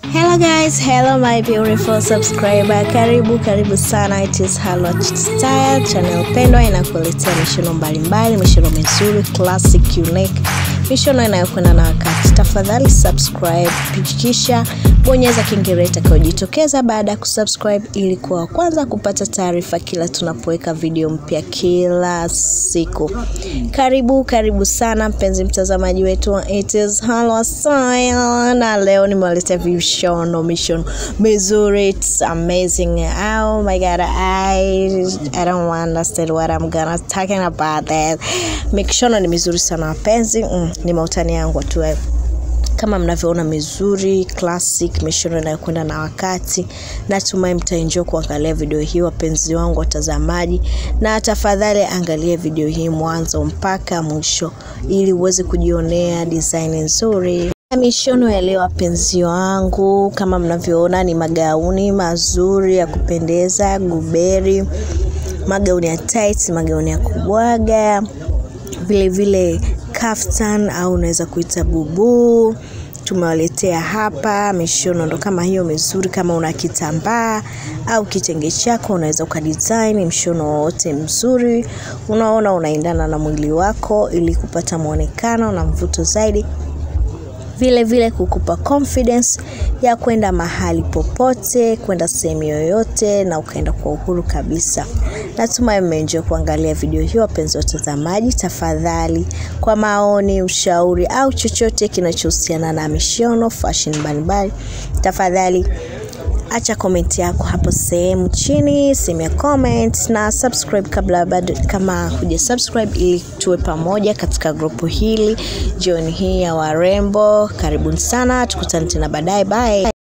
Hello guys, hello my beautiful subscriber. Karibu karibu sana. It is Halwa Style channel pendwa inakuletea mishono mbalimbali, mishono mizuri, classic, unique, mishono inayokwenda na wakati. Tafadhali subscribe, kisha bonyeza kengele itakayojitokeza baada ya kusubscribe ili kuwa wa kwanza kupata taarifa kila tunapoweka video mpya kila siku. Karibu karibu sana mpenzi mtazamaji wetu wa It is Halwa Style, na leo nimewaletea vishono mishono mizuri. It's amazing. Oh my god, I I don't understand what I'm gonna talking about that. Mishono ni mizuri sana wapenzi. Mm, ni mautani yangu tu hayo kama mnavyoona mizuri classic mishono inayokwenda na wakati natumai mtaenjoy kuangalia video hii wapenzi wangu watazamaji na tafadhali angalia video hii mwanzo mpaka mwisho ili uweze kujionea design nzuri mishono ya leo wapenzi wangu kama mnavyoona ni magauni mazuri ya kupendeza guberi magauni ya tight magauni ya kubwaga vile vile kaftan au unaweza kuita bubuu tumewaletea hapa mishono ndo kama hiyo mizuri kama una kitambaa au kitenge chako unaweza ukadesign mshono wowote mzuri unaona unaendana na mwili wako ili kupata mwonekano na mvuto zaidi vile vile kukupa confidence ya kwenda mahali popote kwenda sehemu yoyote na ukaenda kwa uhuru kabisa natumai mmeenjoy kuangalia video hiyo wapenzi watazamaji tafadhali kwa maoni ushauri au chochote kinachohusiana na mishono fashion mbalimbali tafadhali acha komenti yako hapo sehemu chini sehemu ya comment na subscribe kabla bado kama huja subscribe ili tuwe pamoja katika grupu hili jioni hii ya warembo karibuni sana tukutane tena baadaye bye